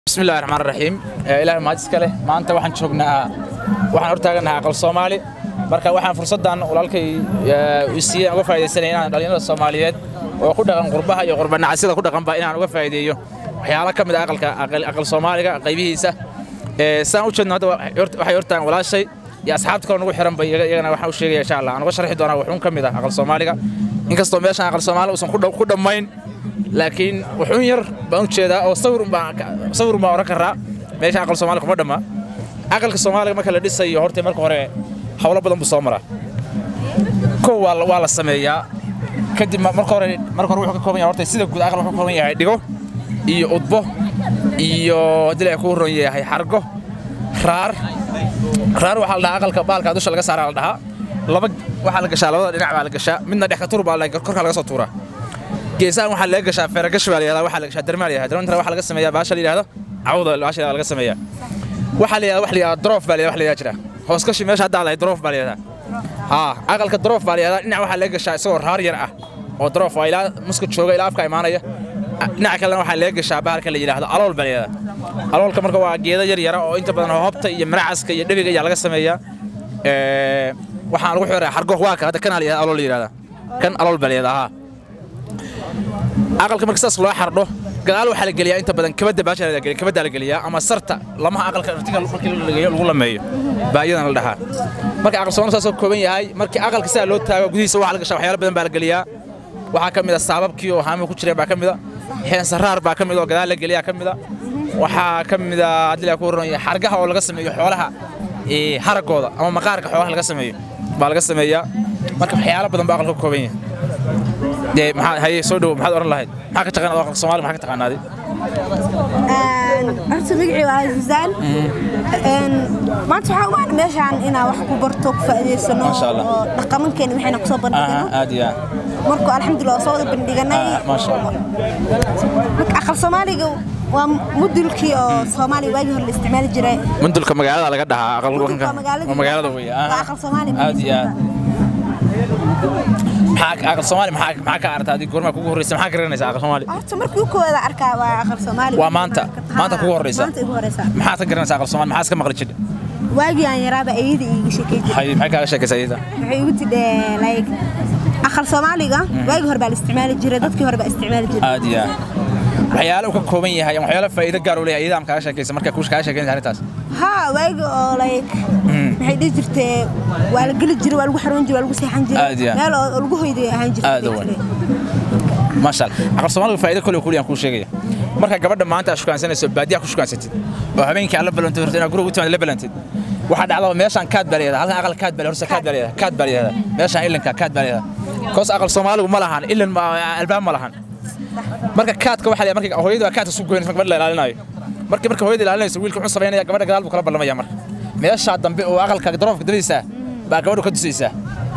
bismillahi raxmaan raxiim ilaahay mahad iska leh maanta waxaan joognaa waxaan hortaaganahay aqal soomaali marka waxaan fursaddan walaalkay siiyeen uga faa'iidaysanaya inaan dhallinyarada soomaaliyeed oo ku dhaqan qurbaha iyo qurbanacasyada ku dhaqanba inaan uga faa'iideeyo waxyaalo ka mid ah aqalka aqal soomaaliga qaybihiisa saan u jeedno hadda waxay hortaagan walaashay iyo asxaabta kale nagu xiran bay iyagana waxaan u sheegaya insha allah aan uga sharxi doonaa wuxuun ka mid ah aqal soomaaliga inkastoo meeshan aqal soomaali uusan ku dhammayn laakiin wuxuun yar baan u jeedaa oo sawir sawir baan oran karaa meesha aqal soomaaliga kuma dhamma aqalka soomaaliga marka la dhisayo horta marka hore hawlo badan buu soo maraa kow waa la sameeyaa kadib marka hore marka hore wuxuu ka kooban yahay horta sida guud aqal wuxuu ka kooban yahay dhigo iyo udbo iyo haddii la ku ron yahay xargo raar raar waxaa la dhahaa aqalka baalka dusha laga saaraa la dhahaa laba waxaa la gashaa labada dhinac baa la gashaa midna dhex ka tur baa korka laga soo tuuraa geesahan waxaa laga gashaa feeragash baa la yihahdaa waxaa la gashaa darmaa la yihahdaa darmantana waxaa laga sameeyaa baasha la yihahdo cawda baasha laga sameeyaa waxaa la yihahdaa wax la yihahdaa droof baa la yihahdaa wax la yihahdaa jira hooskashi meesha haddaa lahay droof baa la yihahdaa haa aqalka droof baa la yihahdaa dhinac waxaa laga gashaa isagoo raar yar ah oo droof waa ilaa muska jooga ilaa afka imaanaya dhinaca kalena waxaa laga gashaa bahalka la yidhaahdo alool baa la yihahdaa aloolka marka waa geeda yar yara oo inta badan hobta iyo maracaska iyo dhebiga ayaa laga sameeyaa waxaan lagu xiraa xargo waa ka hadda kanaa la yihahdaa alool la yihahdaa kan alool baa la yihahdaa haa aqalka marka saas loo xardho gadaal waxaa la geliyaa inta badan kabadda baasha la geliya kabadda la geliyaa ama sarta lamaha aqalka artiga markii la geeyo lagu lameeyo baa iyadana la dhahaa marka aqal soomaali saasoo kooban yahay markii aqalka sidaa loo taago gudihiisa waxaa la gashaa waxyaalo badan baa la geliyaa waxaa ka mid a saababkii oo haamiga ku jireen baa ka mid a heensaraar baa ka mid oo gadaal la geliyaa ka mid a waxaa ka mid a haddii la ku waran yahay xargaha oo laga sameeyo xoolaha haragooda ama maqaarka xoolaha laga sameeyo baa laga sameeyaa marka waxyaalo badan baa aqalka ka kooban yahay dee maxaa haye soo dhow maxaad oran lahayd maxaa ka taqaanaa aqalka soomaaliga maxaa ka taqaanaaday horta magacii waa Suzaan maanta waxaa waan meeshaan inaan wax ku barto ku faa'iideysano Masha Allah. oo dhaqamankeena waxayna ku soo bandhigano aad iyo marka alxamdulillah waa soo wada bandhiganay aad maasha allah marka aqal soomaaliga waa mudulkii oo soomaaliya waagii hore la isticmaali jiray mundulka magaalada laga dhahaa aqal Mudulka waa magaalada magaalada wey waa aqal soomaali aad iyo aad maxaa aqal soomaali maxaa maxaa ka aragtaa adiga goormaa kugu horreysa maxaa ka garanaysaa aqal soomaali horta markii u koowaada arkaa waa aqal soomaali Waa maanta? Maanta kugu horeysa? maanta igu horeysa maxaad ka garanaysaa aqal soomaali maxaa iska maqli jidha waagii aan yaraaba ayada iiga sheekay jirtay hay maxay kaaga sheekaysaa iyada waxay igu tidhe like aqal soomaaliga waagii hore baa la isticmaali jiray dadkii hore baa isticmaali jiray aad iyo aad waxyaalo uu ka kooban yahay ama waxyaalo faa'iido gaar u leeyahay iyada ama kaaga sheekaysa markaa kuush kaaga sheekaynaysa arrintaas haa waagi oo like maxay dhihi jirtee waa la geli jiray waa lagu xaroon jiray waa lagu seexan jiray Aad iyo aad. meel oo oo lagu hoyday ahaan jirtay Aad u weyn. maasha allah aqal soomaaliga faa'iido kale kuliyaan kuu sheegaya marka gabadha maanta aad shukaansanayso baadiyaha ku shukaansatid oo habeenkii aad la balantid horta inaad guriga u timaad la balantid waxaa dhacda meeshaan kaad baa leedahay halkan aqal kaad baa horse kaad baa leedahay kaad baa leedahay meeshaan ilinka kaad baa leedahay koos aqal soomaaligu ma lahan ilin ma- albaab ma lahan marka kaadka waxaa leeyahay marka hooyadu waa kaadka su goynaysa marka gabadha la ilaalinayo markii marka hooyada ilaalinayso wiilka wuxuu samaynaya gabadha gadaal buu kala ballamaya marka meeshaa dambe oo aqalka daroofka dariisa baa gabadhu ka dusaysaa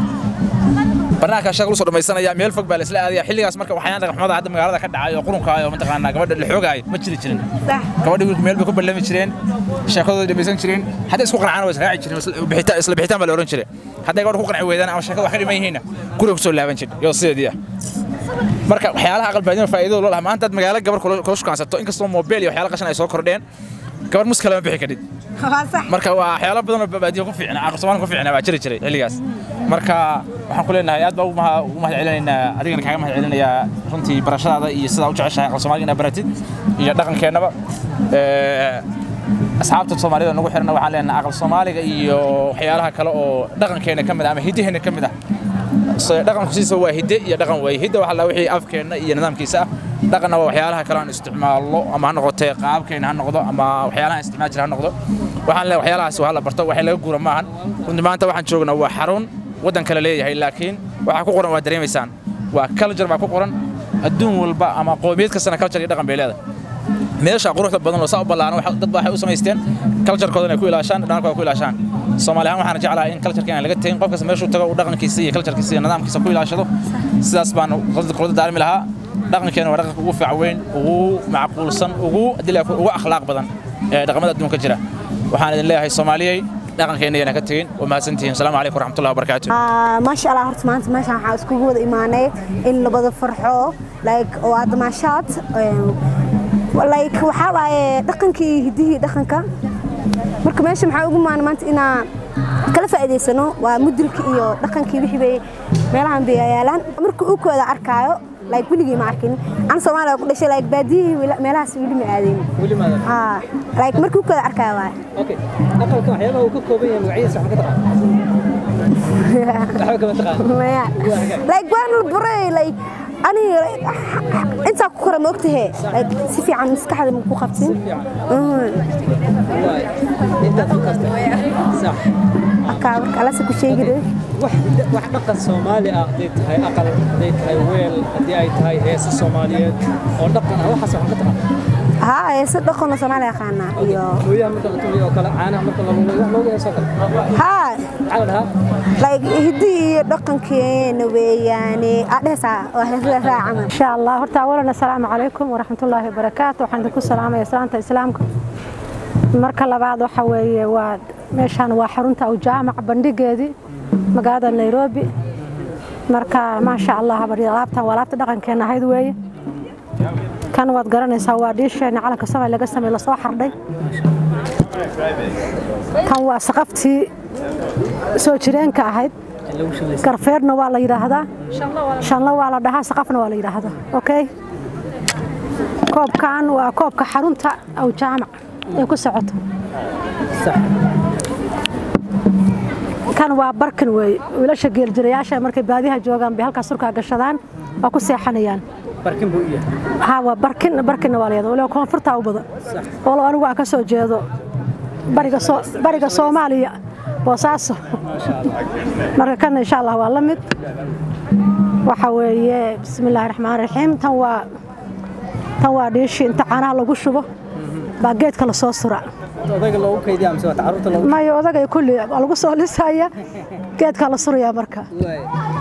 barnaamijka shaqo lagu soo dhamaysanaya meel fog baa la isla aadaya xilligaas marka waxayaan dhaqamada hadda magaalada ka dhacay oo qurunka ah oo mataqaanaa gabadha la xoogaayo ma jiri jirin sax gabadha wiilku meel bay ku ballami jireen sheekadooda dhamaysan jireen hadday isku qancaan waa israaci jireen isla bixitaan isla bixitaan baa la oran jiray hadday gabadha ku qanci weydaan ama sheekada wax ka dhiman yihiinna guriga kusoo laaban jir iyo sideedii ah marka waxyaalaha aqal baadina faa'iidada loo lahaa maanta aad magaalo gabar kula kula shukaansato inkastoo moobeel iyo waxyaala qashan ay soo kordheen gabar mus kale ma bixi kadhid waa sax marka waa waxyaalo badan oo baadiyo ku fiicna aqal soomaali ku fiicna baa jiri jiray xilligaas marka waxaan ku leenahay aad baa ugu maha- ugu mahad celinaynaa adigana kaaga mahad celinayaa runtii barashadaada iyo sidaa u jeceshahay aqal soomaaliga inaad baratid iyo dhaqankeennaba Ee, asxaabta soomaalida nagu xirna waxaan leenahay aqal soomaaliga iyo waxyaalaha kale oo dhaqankeena ka mid ah ama hidaheena ka mid ah So, dhaqanku siisa waa hidde iyo dhaqan waaye hidde waxaa la wixii afkeenna iyo nidaamkiisa ah dhaqanna waa waxyaalaha kale aan isticmaalno ama ha noqotee qaabkeena ha noqdo ama waxyaalaha aan isticmaal jira ha noqdo waxaan leeyahay waxyaalahaas waa la barto waxay laga guura maahan runtii maanta waxaan joognaa waa xarun waddan kale leeyahay laakiin waxaa ku qoran waa dareemaysaan waa culture baa ku qoran adduun walba ama qowmiyad kastana culture iyo dhaqan bay leedahay meesha quruxda badan oo saa u ballaaran waxa- dad baa waxay u samaysteen culture-koodan ay ku ilaashaan dhaqankooda ku ilaashaan soomaali ahaan waxaan jeclahay in culture-ka aan laga tegin qof kasta meeshuu tago uu dhaqankiisa iyo culture-kiisa iyo nidaamkiisa ku ilaashado sidaas baan qolada daarmi lahaa dhaqankeena waa dhaqanka ugu fiican weyn ugu macquulsan ugu adila ugu akhlaaq badan ee dhaqamada adduunka jira waxaan idin leeyahay soomaaliyey dhaqankeena yana ka tegin waa mahadsantihiin asalaamu calaykum waraxmatullahi wabarakaatu Ah, maasha allah horta maanta meeshaan waxaa iskugu wada imaanay in la wada farxo like oo aad damaashaad like waxaa waaye dhaqankii iyo hiddihii dhaqanka marka meesha maxaa ugu maana maanta inaan kala faa'iidaysano waa mudulka iyo dhaqankii wixii bay meelahan bay yaalaan marka uu kooda arkaayo like weligii ma arkin an soomaaliya ku dhashay like baadiyihii weli- meelahaas weli ma aadeen weli maadan haa like markii uu kooda arkaayo waaye okay aqalka waxyaabaha uu ka kooban yahay magaciisa wax ma ka taqaan waxba kama taqaan maya like waan la baray like aniga intaa ku kora ma ogtahe like si fiican maskaxda ma ku qabtin Mhm. waay intaad ku kastay sax marka marka alasa ku sheegi dee wax wax dhaqan soomaali ah hadday tahay aqal hadday tahay weel haddii ay tahay heesa soomaaliyeed oo dhaqan ah waxaas wax ka taqaan haa heese dhaqanoo soomaaliya yaqaanaa iyo mooyaha marka la tumayo oo kale caanaha marka la lumayo wax looga heesoo kale haa maxaa la dhahaa like hiddii iyo dhaqankeena weeyaane adhehaysaa waa heesada raacaman إن شاء الله هرتا أولا السلام عليكم ورحمة الله وبركاته وحن دكو السلام يا سلامة إسلامك marka labaad waxa weeye waa meeshaan waa xarunta aw jaamac bandhigeedii magaalada nairobi marka maasha allah bari alaabtan waa alaabta dhaqankeena ahayd weeye kan waad garanaysaa waa dhiisheena calanka soomaaliya laga sameey lasoo xardhay kan waa saqaftii soo jireenka ahayd in lagu shilaysa garfeerna waa la yidhaahdaa shanlo waa la dhahaa saqafna waa la yidhaahdaa okay koobkan waa koobka xarunta aw jaamac ay ku socoto sax kan waa barkin weeye wiilasha geeljirayaasha markay baadiyaha joogaan bay halkaas surkaa gashadaan waa ku seexanayaan barkin buu u yahay haa waa barkin barkinna waa la yidhahdaa waliba koonfurta u badan sax walo anigu aan ka soo jeedo bariga soo bariga soomaaliya boosaaso marka kan insha allah waa la mid waxa weeye bismi illaahi raxmaan raxiim tan waa tan waa dhiishi inta caanaha lagu shubo baa geedka lasoo sura odayga loogu kaydiya mise waa carruurta loogu mayo odagay kulli waa lagu soo lisaya geedka la surayaa marka waay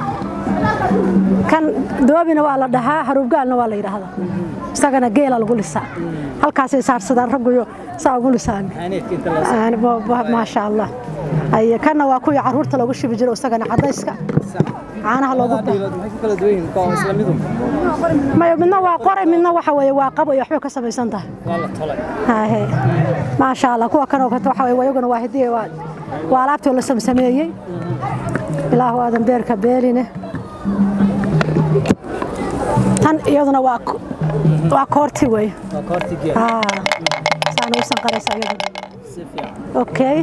kan doobina waa la dhahaa haruubgaalna waa la yidhaahdaa isagana geela lagu lisaa halkaasay saarsadaan ragguyo saa ugu lisaan aaneedka inta loo Aan- bo- bo- maasha allah Ay, kanna waa kuwii caruurta loogu shubi jiro isagana cadayska sax caanaha loogu labada dhiilood maxay ku kala duwan yihiin kuwa isla midu mayo midna waa qoray midna waxa weeye waa qabo iyo waxbay ka samaysan tahay waa la tolay Hahe. maasha allah kuwa kanoo kata waxa weeye wayaguna waa hidiye waa waa alaabtii la samsameeyey ilaahu aadan beerka beeline tan iyaduna waa ko- waa koorti weeye waa koorti geed aa saana u sanqaraysa iyaduna si fiican okay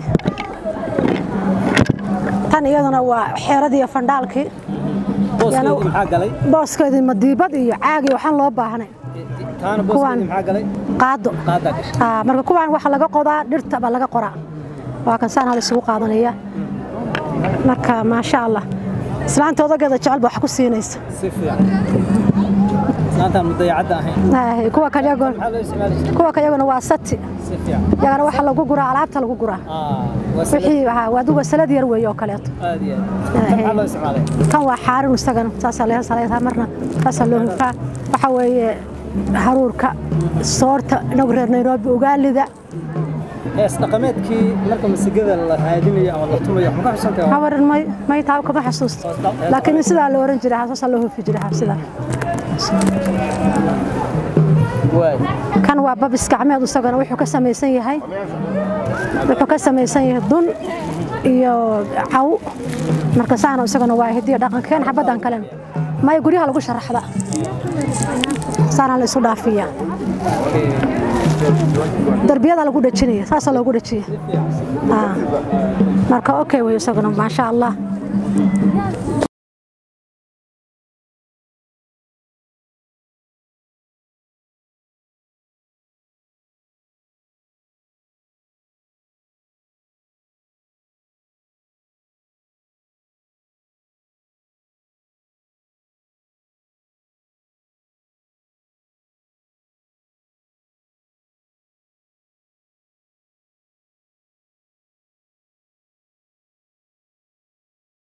tan iyaduna waa xeeradii iyo fandhaalkii booskeedii maxaa galay booskeedii madiibad iyo caagi waxaan loo baahnay taana Kuwaan. booskeedii maxaa galay qaado qaadaa gashay Aa, marka kuwaan waxa laga qodaa dhirta baa laga qoraa waa kan saan hal isugu qaadanaya marka maasha allah islaanta odageeda jecel ba wax ku siinaysa si fiican islaantaan mudayacadda ahayn Aa, kuwa kale iyaguna- maxaa loo isticmaali jiray kuwa kale iyaguna waa sati si fiican yagana waxa lagu guraa alaabta lagu guraa aa waa sida wixii haa, waa aduga salad yar weeye oo kaleeto aad iyo aad maxaa loo isticmaalay kan waa xaarin isagana saasaa laga saleeyaa marna saasaa loo hufaa waxa weeye haruurka soorta inagu reer nairobi ugaalida hees dhaqameedkii marka masigada la raadinayo ama la tumayo wax ma ka xusan tahay hawaran may may taa kama xasuusto laakiin sidaa la oran jiray saasaa loo hufi jiray haa, sidaa waay kan waa babis gacmeed isagana wuxuu ka samaysan yahay wuxuu ka samaysan yahay dun iyo caw marka saana isagana waa hidiyo dhaqankeen xabaddan kalena maya guryaha lagu sharaxda saana la isu dhaafiya darbiyada lagu dhajinaya saasaa loogu dhajiya Aa. marka okay wey isaguna maasha allah